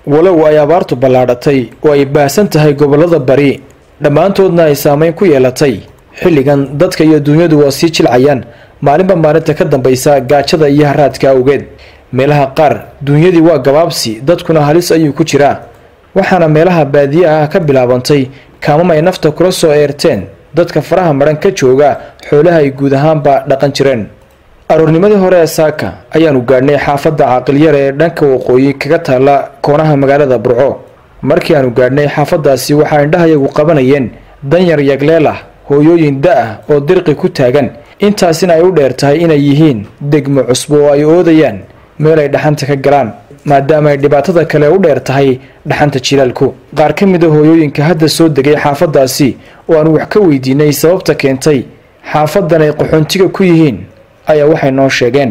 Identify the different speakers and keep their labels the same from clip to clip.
Speaker 1: walow ay abaartu ballaadhatay oo ay baahsan tahay gobollada bari dhammaantoodna ay saameyn ku yeelatay xilligan dadka iyo duunyadu waa sii jilcayaan maalinba maalinta ka dambaysa gaajada iyo haraadka awgeed meelaha qaar duunyadii waa gabaabsi dadkuna halis ayuu ku jiraa waxaana meelaha baadiye ah ka bilaabantay kaamam ay nafta kula soo eerteen dadka faraha madhan ka jooga xoolaha ay guud ahaanba dhaqan jireen aroornimadii hore ee saaka ayaanu gaadhnay xaafadda caaqilyare ee dhanka waqooyi kaga taalla koonaha magaalada burco markii aanu gaadhnay xaafaddaasi waxaa indhahayagu qabanayeen danyar yagleel ah hooyooyin da-ah oo dirqi ku taagan intaasina ay u dheer tahay inay yihiin degmo cusbo oo ay oodayaan meel ay dhaxanta ka galaan maadaama ay dhibaatada kale u dheer tahay dhaxanta jilaalku qaar ka mid a hooyooyinka hadda soo degay xaafaddaasi oo aanu wax ka weydiinay sababta keentay xaafadan ay qaxoontiga ku yihiin ayaa waxay noo sheegeen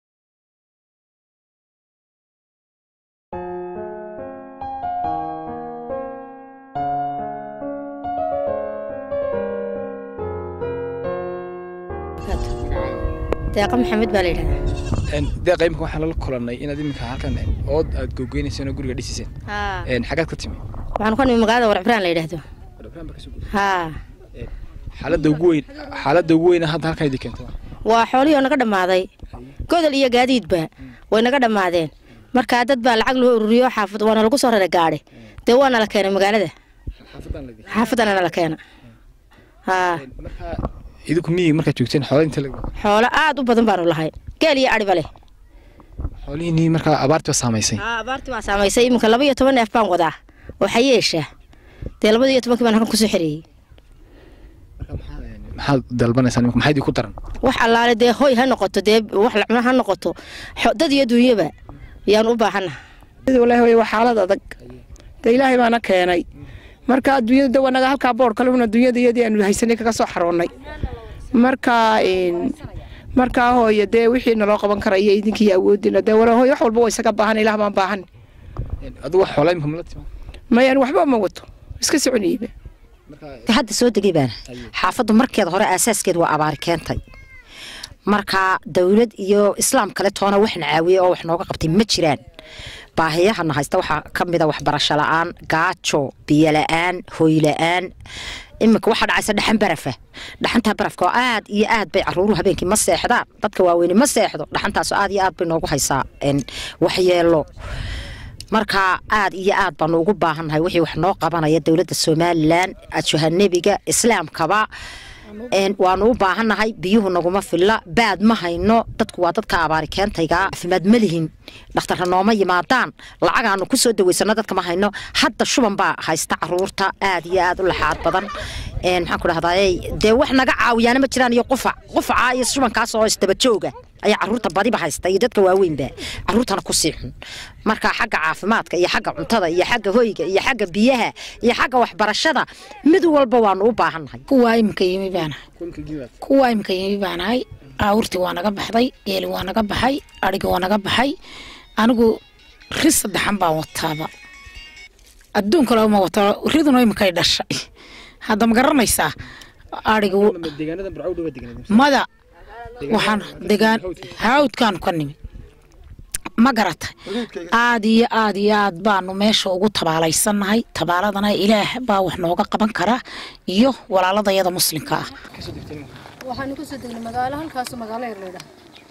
Speaker 2: deeqa maxamed baa la yidhahdaa
Speaker 1: deeqa imika waxaan lala kulannay inaad iminka halkan ood aad googeynayseen oo guriga dhisiseen xagaad ka timi
Speaker 2: waxaanu ka nimi magaalada warcibraan la yidhaahdo haa
Speaker 1: xaaladda ugu weyn xaaladda ugu weyn hadda halkan idin keento
Speaker 2: waa xoolihii oo naga dhammaaday godol iyo gaadiidba way naga dhammaadeen markaa dad baa lacag loo ururiyo xaafad waana lagu soo rara gaadhay dee waana la keenay magaalada xaafadana la keena haa
Speaker 1: marka idinku miyiga markaad joogteen xoola inta lag
Speaker 2: xoolo aad u badan baanu lahayn geel iyo adhiba leh
Speaker 1: xoolihiinii markaa abaartii baa saamaysay
Speaker 2: haa abaartii baa saamaysay iminka laba iyo toban neef baan wadaa waxaa yeeshaa dee labada iyo tobankii baan halkan kusoo xereeyey
Speaker 1: maxaad dalbanaysaa imika maxaa idinku daran
Speaker 2: wax allaale dee hoy ha noqoto dee wax la cuno ha noqoto xo- dad iyo duunyaba yaan u baahannaha
Speaker 3: walahi way waa xaalad adag de ilaahay baana keenay marka adduunyada de wanaga halkaa boor kale una adduunyada iyadii aanu haysanay kaga soo xaroonnay marka een, markaa hooye dee wixii naloo qaban karaya idinkii awoodina dee wala hooye wax walba waa isaga baahan ilaah baan baahan
Speaker 1: adigu wax xoolaa imika mala tima
Speaker 3: mayaan waxba ma wato iska soconayba
Speaker 4: hadda soo degay baana xaafaddu markeeda hore aasaaskeed waa abaari keentay marka dowlad iyo islaam kale toona waxna caawiyey oo wax nooga qabtay ma jiraan baahiyahana haysta waxaa ka mida waxbarasho la-aan gaajo biyo la-aan hooy la-aan iminka waxaa dhacaysa dhaxan barafa dhaxantaa barafka oo aad iyo aad bay caruuruhu habeenkii ma seexdaan dadka waaweyni ma seexdo dhaxantaas aad iyo aad bay noogu haysaa een, waxyeelo marka aad iyo aad baanu ugu baahannahay wixii wax noo qabanaya dowladda somalilan ajuhanabiga islaamkaba een, waanu u baahannahay biyuhu naguma filla baad ma hayno dadku waa dadka abaari keentayga caafimaad ma lihin dhakhtarra nooma yimaadaan lacagaanu kusoo daweysano dadka ma hayno hadda shuban baa haysta caruurta aad iyo aad u laxaad badan een, maxaan ku dhahdaay dee wax naga caawiyaana ma jiraan iyo qufac qufaca iyo shubankaas oo isdaba jooga ayaa caruurta badiba haysta iyo dadka waaweynba caruurtana kusii xun marka xagga caafimaadka iyo xagga cuntada iyo xagga hoyga iyo xagga biyaha iyo xagga waxbarashada mid walba waanu u baahannahay
Speaker 5: kuwaa imika yimi baanahay kuwaa imika yimi baanahay aawurtii waa naga baxday geeli waa naga baxay adhiga waa naga baxay anigu ri saddexan baan wataaba adduun kale ma wato riduna imikay dhashay hadda ma garanaysaa adhiga
Speaker 1: deegaanada burcaw dhowa deegaanada
Speaker 5: mada waxaan degaan hawdkaanu ka nimi ma garatay aad iyo aad iyo aad baanu meesha ugu tabaalaysannahay tabaaladana ilaah baa wax nooga qaban kara iyo walaaladayada muslimka ah
Speaker 6: waxaanu ka soo degnay magaalo halkaas magaalo yar leedhaha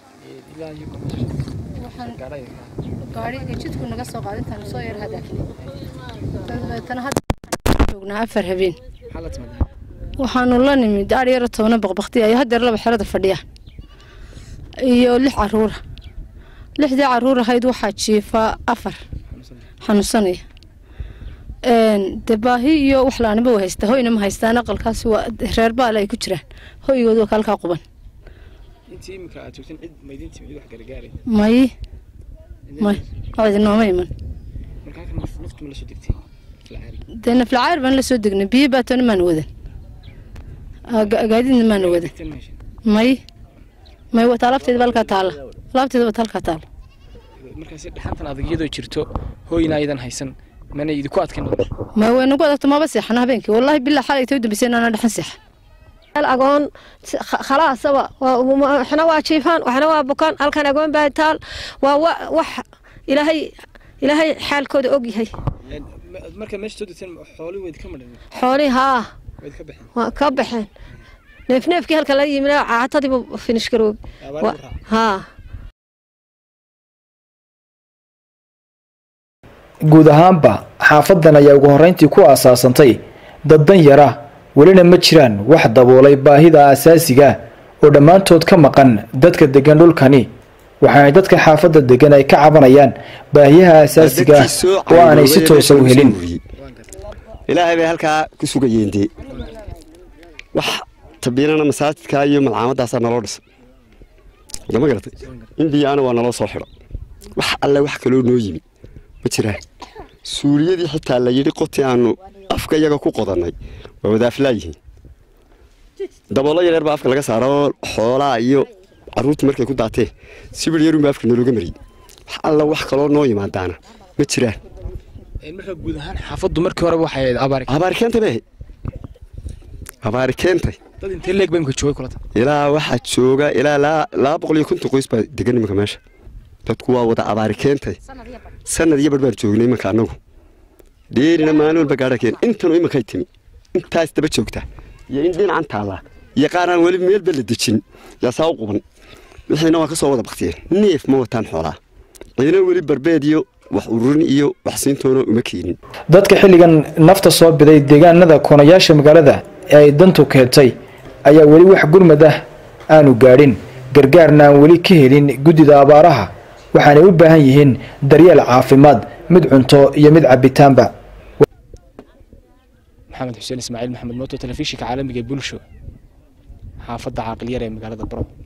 Speaker 6: waxaan gaadhiga jidku naga soo qaaday intaanu soo yar hadaaknay dabeetana hadda waxaan joognaa afar habeen waxaanu la nimid adh yaro toona baqbaqti ayo hadeer laba xerada fadhiya iyo lix caruura lixdii caruur ahayd waxaa jiifa afar xanuunsanaya dee baahi iyo wax laaniba way haystaa hoyna ma haystaan aqalkaasi waa reer baale ay ku jiraan hoygooda waa kalkaa quban
Speaker 1: intii imika aad joogteen cid maydin timi cid wax gargaaray
Speaker 6: may may cidi nooma iman
Speaker 1: marka halkan naf- naftu ma la soo degtay filcaari
Speaker 6: dee naflacaar baan la soo degnay biyo baatoona maana wadan Aa, ga- gaadiidna maana wadan
Speaker 1: tan ma heshin
Speaker 6: may may wata alaabteeda ba halkaa taala alaabteeda wata halkaa taala
Speaker 1: markaasi dhaxantan adag iyadoo jirto hooyna aydan haysan mana idinku adkayn nolosha
Speaker 6: ma way nagu adagto maba seexana habeenkii wallaahi bilaa xalay tay u dambeysay inaana dhaxan seexa
Speaker 7: meel agoon si- kha- khalaasaba waa- uma- waxna waa jiifaan waxna waa bukaan halkan agoon baa taal waa wa- wax ilaahay ilaahay xaalkooda og yahay
Speaker 1: marka meesha soo degteen xoolii wayd ka madhan
Speaker 7: xoolii haa
Speaker 1: wayd ka baxeen
Speaker 7: waa ka baxeen neefneefkii halka laga yimid caatadiibu finish garoob
Speaker 1: Abaar buu raacay.
Speaker 7: haa
Speaker 1: guud ahaanba xaafadan ayaa ugu horreyntii ku aasaasantay dad dan yara welina ma jiraan wax daboolay baahida aasaasiga oo dhammaantood ka maqan dadka degan dhulkani waxaana dadka xaafadda degan ay ka cabanayaan baahiyaha aasaasiga oo aanay si toosa u helin
Speaker 8: ilaahay bay halkaa ku sugayeen dee wax tabiinana masaajidka iyo malcaamadaasaa naloo dhisa lama garatay indiyaana waa naloo soo xidho wax alle wax kaloo noo yimi ma jiraan suuliyadii xitaa la yidhi qoti aanu afka iyaga ku qodannay waa wadaaflaa yihiin daboollo yareer baa afka laga saara oo xoolaa iyo carruurtii markay ku daatee sibir yarunbaa afka nalooga mariyey wax alle wax kaloo noo yimaadaana ma jiraan
Speaker 1: marka guud ahaan xaafaddu markii horeba waxay ahayd abaari
Speaker 8: abaari keentay bay ahayd abaari keentay
Speaker 1: dad intee leeg ba imka joogay kulata
Speaker 8: ilaa waxaa jooga ilaa laa- laba boqol iyo konton qoys baa degan imanka meesha dadku waa wada abaari keentay sanad iyo bar baan joognay imanka annagu dheerina maalin walba gaadha keen intanu imankay timi intaas daba joogta iyo in dhinacan taallaa iyo qaaraan weli meelba la dejin yaa saa u quban wixiina waa ka soo wada baktiyeen neef ma wataan xoolaa ciidana weli barbeed iyo wax ururin iyo wax siintoona uma keenin
Speaker 1: dadka xilligan nafta soo biday deegaanada koonayaasha magaalada ee ay dantu keentay ayaa weli wax gurmad ah aanu gaadhin gargaarna aan weli ka helin guddida abaaraha waxaanay u baahan yihiin daryeel caafimaad mid cunto iyo mid cabitaanba maxamed xuseen ismaaciil maxamed mooto telefishinka caalamiga ee bulsho xaafadda caaqilyar ee magaalada baro